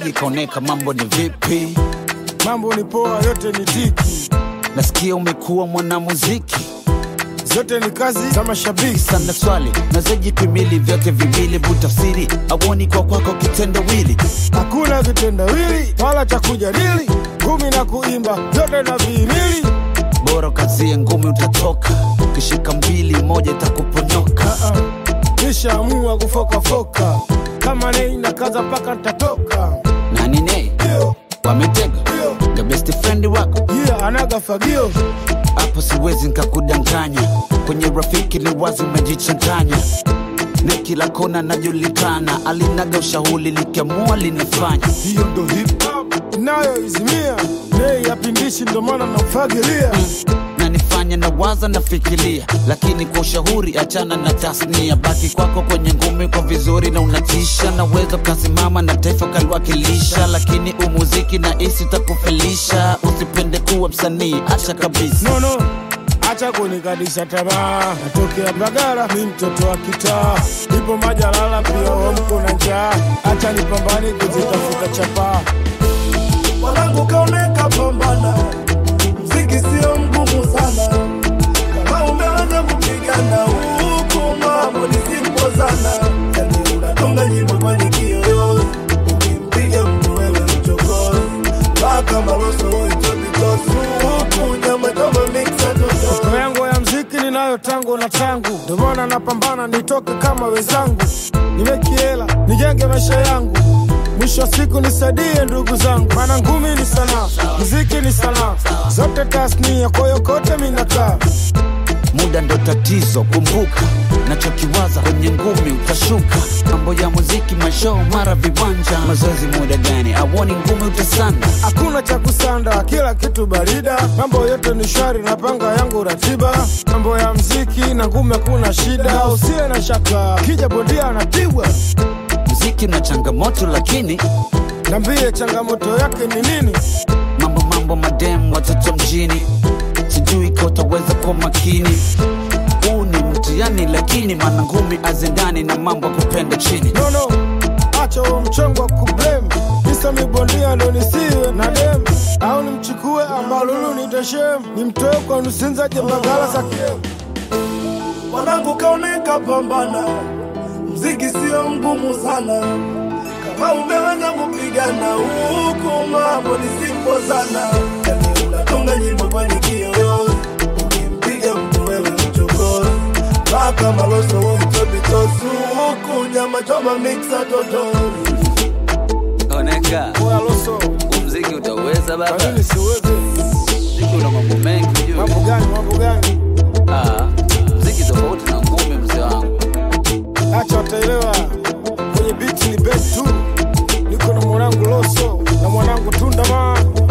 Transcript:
Shikaji kaoneka, mambo ni vipi? mambo ni poa, yote ni tiki, Nasikia umekuwa mwanamuziki zote ni kazi za mashabiki. sana. Swali nazojipimili vyote viwili, butafsiri auoni kwa kwako kitendawili. Hakuna vitendawili wala cha kujadili, ngumi na kuimba vyote na vihimili. Bora kazie ngumi, utatoka ukishika mbili, moja itakuponyoka. Ah, ah, nishaamua kufokafoka kama nei na kaza mpaka ntatoka. Nani ne Ndio, wametega ndio, the best friend wako yeah, anaga fagio hapo, siwezi nkakudanganya. Kwenye rafiki ni wazi umejichanganya, na kila kona najulikana, alinaga ushauri likiamua linafanya. hiyo ndo hip hop inayoizimia nei yapindishi, ndo maana namfagilia na nifanya na waza nafikiria, lakini kwa ushauri achana na tasnia, baki kwako kwenye ngumi kwa vizuri na unatisha. Naweza ukasimama na taifa ukaliwakilisha, lakini umuziki na isi utakufelisha. Usipende kuwa msanii, acha kabisa. no, no. Acha kunikadisha tamaa, natokea Bagara, mi mtoto wa kitaa, ipo Majalala pia wamko na njaa, acha nipambane kuzitafuta chapaa. Mwanangu kaoneka pambana, mziki sio mgumu sana. Kama umeanza kupigana huku, mambo ni simple sana. Yani unatunga nyimbo kwenye kiyoyozi, ukimpiga mtu wewe mchokozi, mpaka maloso woito mikosi huku, nyama kama mixa toto Ndoto yangu ya mziki ninayo tangu na tangu, ndio maana napambana nitoke kama wenzangu, nimekiela nijenge maisha yangu, mwisho wa siku nisaidie ndugu zangu, maana ngumi ni sanaa, mziki ni sanaa, zote tasnia, kwa hiyo kote minakaa Muda ndo tatizo, kumbuka nachokiwaza kwenye ngumi utashuka. Mambo ya muziki, mashoo, mara viwanja, mazoezi muda gani? Auoni ngumi utasanda. hakuna cha kusanda, kila kitu barida, mambo yote ni shwari, napanga yangu ratiba, mambo ya mziki na ngumi hakuna shida, usiwe na shaka, kija bondia anapigwa, Muziki una changamoto, lakini nambie changamoto yake ni nini? mambo mambo madem watoto mjini, sijui ka utaweza kwa makini. Huu ni mtihani, lakini maana ngumi azendani na mambo ya kupenda chini. No, no, acha huo mchongo wa kublame, kisa mibondia ndo nisiwe na dem, au nimchukue amalulu niteshem, nimtoe kwa nusinza jembagala za kiem Mwanangu kaoneka pambana, mziki sio mgumu sana. Kama umeanza kupigana huku, mambo ni simple sana. Yani unatunga nyimbo kwenye kiyoyozi, ukimpiga mtu wewe mchokozi, mpaka maloso woito mikosi huku, nyama choma mixa totori Oneka Oya Loso, muziki utaweza kwa nini siweze? Muziki una mambo mengi Mambo gani, mambo gani? muziki tofauti na ngumi, mzee wangu. Acha wataelewa, kwenye biti ni bet tu, niko na mwanangu Loso na mwanangu Tundama